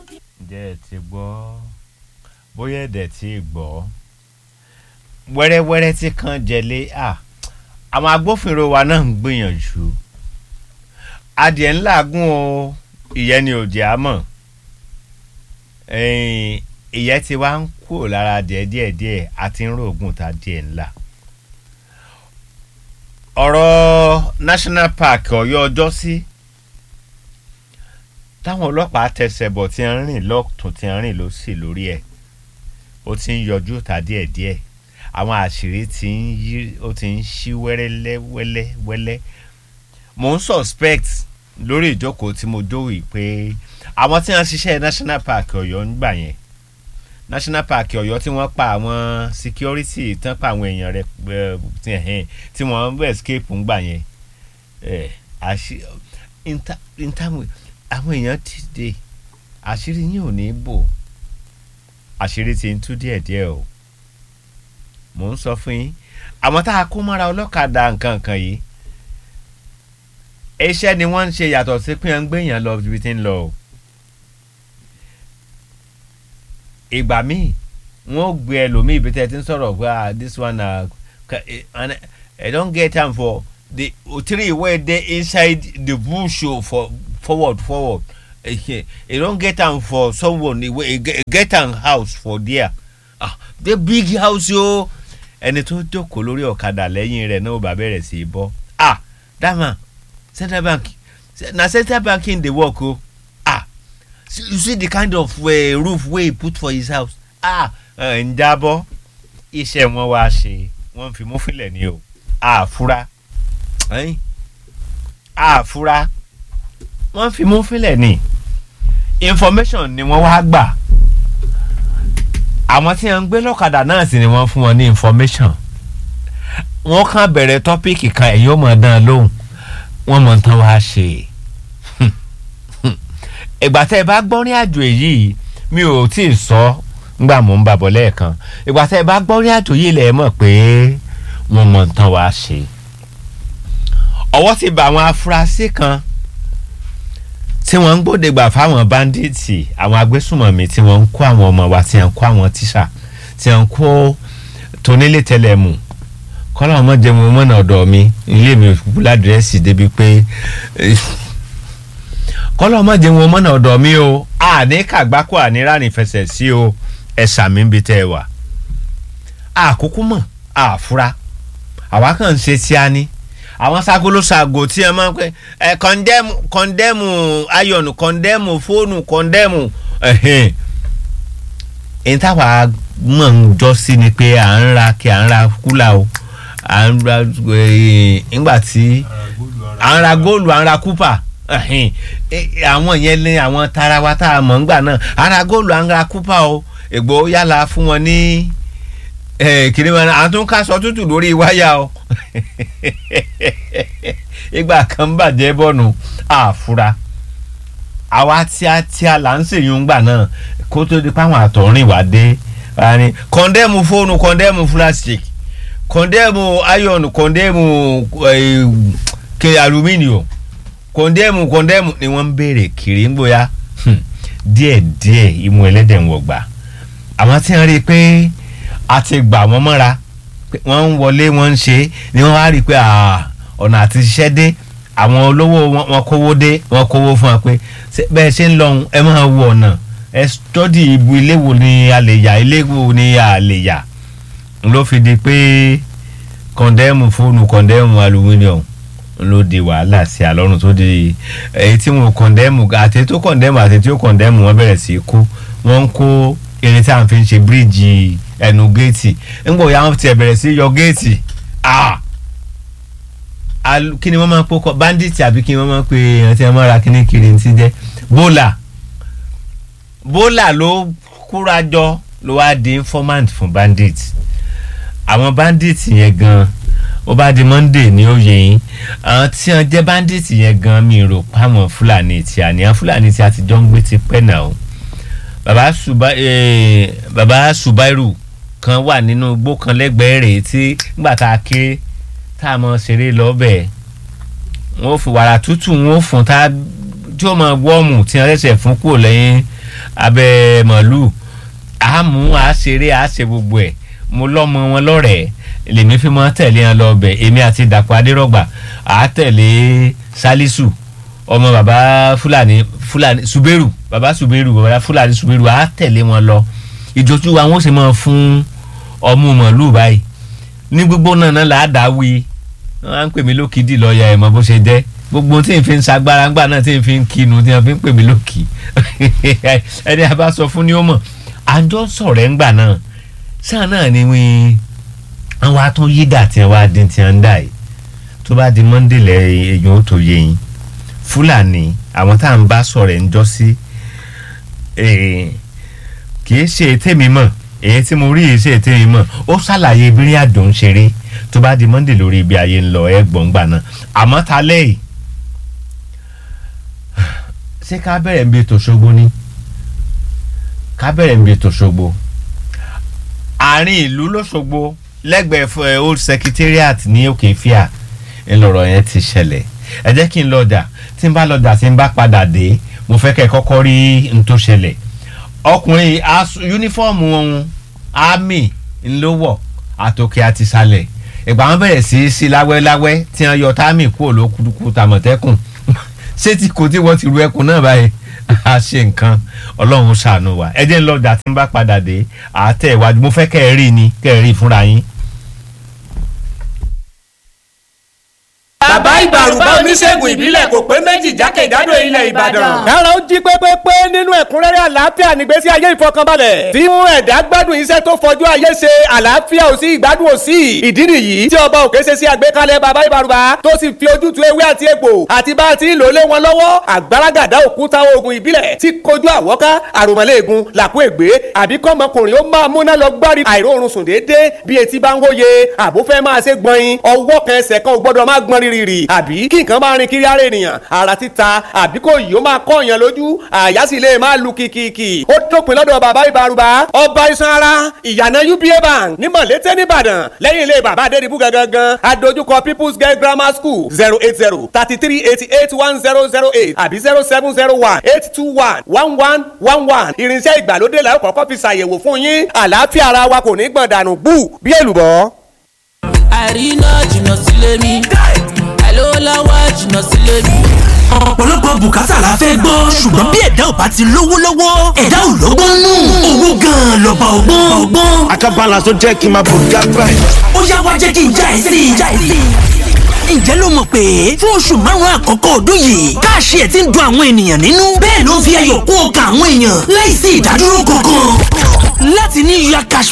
ǹjẹ́ ẹ ti gbọ́ bóyá ẹ̀dẹ̀ ti gbọ́ wẹ́rẹ́wẹ́rẹ́ tí kan jẹlé à àwọn agbófinró wa náà ń gbìyànjú adìẹ ńlá gún o ìyẹn ni ò jẹ́ àmọ́ ìyẹn ti wá ń kúrò lára adìẹ díẹ̀díẹ̀ àti ń rògùn tá adìẹ ńlá ọ̀rọ̀ national park ọ̀yọ́ ọjọ́ sí táwọn ọlọ́pàá tẹsẹ̀ bọ̀ tí ń rìn lọ́tún tí ń rìn lọ́sì lórí ẹ̀ ó ti ń yọjú ta díẹ̀díẹ̀ àwọn àṣírí ti ń yí ó ti ń ṣí wẹ́rẹ́lẹ́ wẹ́lẹ́ wẹ́lẹ́ mò ń suspect lórí ìjókòó tí mo dówì pé àwọn tí wọ́n ṣiṣẹ́ national park ọ̀yọ́ ń gbà yẹn national park ọ̀yọ́ tí wọ́n pa àwọn security tán pa àwọn èèyàn rẹ̀ tí wọ́n ń escape ń gbà yẹn àwọn èèyàn ti dé àṣírí yín ò ní bò àṣírí ti ń tú díẹ̀díẹ̀ o mò ń sọ fún yín àwọn tá a kó mọ́ra ọlọ́kadà nǹkan kan yìí iṣẹ́ ni wọ́n ń ṣe yàtọ̀ sí pé wọ́n ń gbéyàn lọ ibi tí ń lọ o ìgbà míì wọ́n gbé ẹlòmíì ibi tẹ́ ti ń sọ̀rọ̀ pé ah this one na uh, I don't get am for the three wey dey inside the bush o for forward forward you don get am for someone wey get am house for there ah the big house yo ẹni tó jókòó lórí ọ̀kadà lẹ́yìn rẹ̀ náà bá bẹ̀rẹ̀ sí í bọ́ ah dama central bank na central banking dey work o ah you see the kind of uh, roof wey he put for his house ah ń jábọ́ iṣẹ́ wọn wá ṣe wọ́n fi mú fílẹ̀ ní o àfúrá àfúrá wọ́n fi mú fílẹ̀ ní information ni wọ́n wá gbà àwọn tí wọ́n ń gbé lọ́kadà náà sì ni wọ́n fún wọn ní information wọ́n kàn bẹ̀rẹ̀ tọ́píìkì kan ẹ̀yìn ó mọ̀ dán lóhùn wọ́n mọ̀ tán wá ṣe ìgbà tẹ́ ẹ bá gbọ́rin àjò èyí mi ò tí ì sọ ngbà mò ń bàbọ̀ lẹ́ẹ̀kan ìgbà tẹ́ ẹ bá gbọ́rin àjò yìí lẹ̀ mọ̀ pé wọ́n mọ̀ tán wá ṣe ọwọ́ ti bá àwọn afurasí kan tí wọ́n ń gbódegbà fáwọn báńdíìtì àwọn agbésùmọ̀mí tí wọ́n ń kó àwọn ọmọ wa tí wọ́n ń kó àwọn tíṣà tí wọ́n ń kó tónílé tẹlẹmù kọ́lá ọmọ jẹun mọ́nà ọ̀dọ̀ mi ilé mi òkú ládírẹ́sì débi pé kọ́lá ọmọ jẹun mọ́nà ọ̀dọ̀ mi o àní kàgbákò àní ránì fẹsẹ̀ sí o ẹ̀sà mi ń bi tẹ́ ẹ wà àkókò mọ̀ àfúrá àwa kàn ń ṣe tí a ní àwọn ságolóṣàgò tí ẹ máa ń pẹ ẹ kọ́ndẹ́mù kọ́ndẹ́mù ayọ̀nù kọ́ndẹ́mù fóònù kọ́ndẹ́mù ẹ̀hìn ẹ̀yìn táwa mọ̀ ń jọ sí ni pé à ń ra kí à ń ra kúlà o à ń ra nígbà tí à ń ra góòlù à ń ra kúpà àwọn yẹn ní àwọn tarawa tá a mọ̀ ńgbà náà à ń ra góòlù à ń ra kúpà o ègbò yálà fún wọn ní kìnìún àwọn tó ń kásọ tútù lórí wáyà o ìgbà kan bàjẹ́ bọ́nu àfura àwa tíátíá là ń ṣèyún gbà náà kó tó di páwọn àtọ̀rìn wá dé ní kọ́ndẹ́mù fóònù kọ́ndẹ́mù plastic kọ́ndẹ́mù iron kọ́ndẹ́mù ke aluminium kọ́ndẹ́mù kọ́ndẹ́mù ni wọ́n ń béèrè kiri ń gbóyà díẹ̀díẹ̀ imú ẹlẹ́dẹ̀ ń wọ̀gbà àwọn tí wọ́n rí i pé a ti gbà wọ́n mọ́ra wọ́n ń wọlé wọ́n ń ṣe ni wọ́n wá rí i pé ọ̀nà àti ṣiṣẹ́ dé àwọn olówó wọn kówó dé wọn kówó fún wa pé bẹ́ẹ̀ ṣe ń lọ́hùn ẹ máa wo ọ̀nà ẹ stọ́dì ibu ilé wo ni a lè yà ilé wo ni a lè yà ló fi di pé kọ̀ndẹ́mù fóònù kọ̀ndẹ́mù aluminium ló di wàhálà sí àlọ́run tó di èyí tí wọn kọ̀ndẹ́mù àti tó kọ̀ndẹ́mù àti tí ó kọ̀ndẹ́mù wọn bẹ̀rẹ̀ sí kó wọ́n ń kó irin tí a fi ń ṣe bíríìjì ẹnu géètì ńgbọ̀ ya wọn ti bẹ̀rẹ̀ sí yọ géètì kí ni wọ́n máa ń pọ́kọ́ bandit àbí kí ni wọ́n máa ń pe èèyàn tí wọ́n máa ra kíní kiri ti jẹ́ bólà bólà ló kúra jọ ló wá di informant fún bandit àwọn bandit yẹn gan ó bá di monday ní òye yín àwọn tí wọ́n jẹ́ bandit yẹn gan mi rò páwọn fúlàní tí a ní àwọn fúlàní tí a ti jọ ń gbé ti pẹ́ náà baba suba eh, baba subairu kan wà nínú igbó kan lẹ́gbẹ̀ẹ́ rẹ̀ tí nígbà tá a ké tá a mọ ṣeré lọ́bẹ̀ wọ́n fi wàrà tútù wọ́n fún tá tí ó mọ wọ́ọ̀mù tí wọ́n ṣẹ̀ṣẹ̀ fún kúrò lẹ́yìn abẹ́ màálù a mú a ṣeré a ṣe gbogbo ẹ̀ mo lọ́mọ wọn lọ́rẹ̀ẹ́ lèmi fi máa tẹ̀lé wọn lọ ọbẹ̀ èmi àti dàpọ̀ adérọ́gbà a tẹ̀lé salisu ọmọ baba fúlàní fúlàní suberu baba suberu baba fúlàní suberu a tẹ̀lé wọn lọ ìjọjú wa wọn sì máa fún ọmú màálù báyìí ní gbogbo náà náà là á dá wí wọn á ń pè mí lókìdí lọ́ọ̀yà ẹ̀ mọ́ bó ṣe jẹ́ gbogbo tí n fi ń sagbára ńgbà náà tí n fi ń kinu tí n fi ń pè mí lókì ẹni a bá sọ fún ni ó mọ̀ àjọ sọ̀rọ̀ ẹ̀ ńgbà náà sáà náà ni wí àwọn atún yídà tí wọ́n á dín tí wọ́n ń dà yìí tó bá di monday lẹ èèyàn ó tó yé yín fúlàní àwọn tá à ń bá sọ̀rọ̀ ẹ̀ ń jọ sí kì í ṣe tèmi mọ̀ èyí tí mo rí yìí ṣe tèmi mọ̀ ó ṣàlàyé bírí àdó ń ṣeré tó bá di monday lórí ibi ayé ń lọ ẹ gbọ̀ngbà náà àmọ́ ta lẹ́yìn ṣé ká bẹ̀rẹ̀ ń bí ètò ṣogbo ni ká bẹ̀rẹ̀ ń bí ètò ṣogbo àárín ìlú lọ́ṣogbo lẹ́gbẹ̀ẹ́ old secretariat ní òkè fíà ńlọrọ̀ yẹn ti ṣẹlẹ̀ ẹ jẹ́ kí n lọ́jà tí n bá lọ́jà tí n bá padà dé mo fẹ́ kẹ́ ẹ kọ́kọ́ rí n tó ṣẹlẹ̀ ọkùnrin yúnífọ́ọ̀mù ohun army ńlọ́wọ̀ àtòkè àti ìsàlẹ̀ ìgbà wọn bẹ̀rẹ̀ sí í sí láwẹ́láwẹ́ tí wọ́n yọ táàmì kúrò lókùdùkù tàmọ̀tẹ́kùn ṣé tí kò tí wọ́n ti ru ẹkùn náà báyìí a ṣe nǹkan ọlọ́run ṣàánú wa ẹ jẹ́ ń lọ́jà tí n bá padà dé àtẹ̀ ìwájú mo fẹ́ kẹ́ ẹ rí ni kẹ́ ẹ rí fúnra yín. bàbá ìbàrùbá oníṣègùn ìbílẹ̀ kò pé méjì jákèjádò ilẹ̀ ìbàdàn. kára ó jí pépépé nínú ẹ̀kúnrẹ́rẹ́ àlàáfíà nígbésí ayé ìfọkànbalẹ̀. tí mú ẹ̀dá gbádùn iṣẹ́ tó fọjú ayé ṣe àlàáfíà ò sí ìgbádùn ò sí. ìdí nìyí tí ọba òkè ṣe sí àgbékalẹ̀ bàbá ìbàrùbá tó sì fi ojútùú ewé àti egbò àti bá a ti ń lò lé wọn lọ́wọ́ àgbàràgàdá òkúta oògùn ìbílẹ̀ tí kojú àwọ́ká àròmọ́lẹ́ẹ̀gùn làkú ègbé àbí kọ́mọkùnrin ó máa múná lọ gbárí àìróorun sùn déédéé bí etí bá ń wóye àbúfẹ́ máa ṣe gbọ̀nyin ọwọ́ kan ẹsẹ̀ kan ò gbọ́dọ̀ má gbọ́n rírì àbí kí nǹkan máa rin kiri ara ènìyàn ara títa àbí kò yìí ó máa kọ́ èèyàn lójú àyà sì lè máa lu kìkìkì ó dópin lọ́dọ̀ bàbá ìbárùbá ọba iṣan ara ìyànà uba bank ní mọ̀lété nìbàdàn lẹ́yìn ilé bàbá adédìbú gangan adójúkọ people's girl grammar school zero eight zero thirty three eighty eight one zero zero eight àbí zero seven zero one eight two one one one one one irinṣẹ́ ìgbàlódé la ó kọ́kọ́ fi ṣàyẹ̀wò fún yín àlàáfíà ara wa kò ní gbọ̀n dànù gbù bí èlùbọ́. àríná jìnnà sílé mi lówó lọ́wọ́ jìnnà sílé mi. ọ̀pọ̀lọpọ̀ bùkátà la fẹ́ gbọ́ ṣùgbọ́n bí ẹ̀dá ò bá ti lówó lọ́wọ́ ẹ̀dá ò lọ́gbọ́n nù owó gan-an lọ́ba ọgbọ́n ọgbọ́n. àkàbàlà tó jẹ́ kí n máa bò gágbá ẹ̀. ó yá wá jẹ́ kí n já ẹ sí i já ẹ sí i ǹjẹ́ ló mọ̀ pé fún oṣù márùn-ún àkọ́kọ́ ọdún yìí káàṣì ẹ̀ ti ń dun àwọn ènìyàn nínú bẹ́ẹ̀ ló ń fi ayọ̀ kún ọkàn àwọn èèyàn láìsí ìdádúró kankan láti ní yíya cash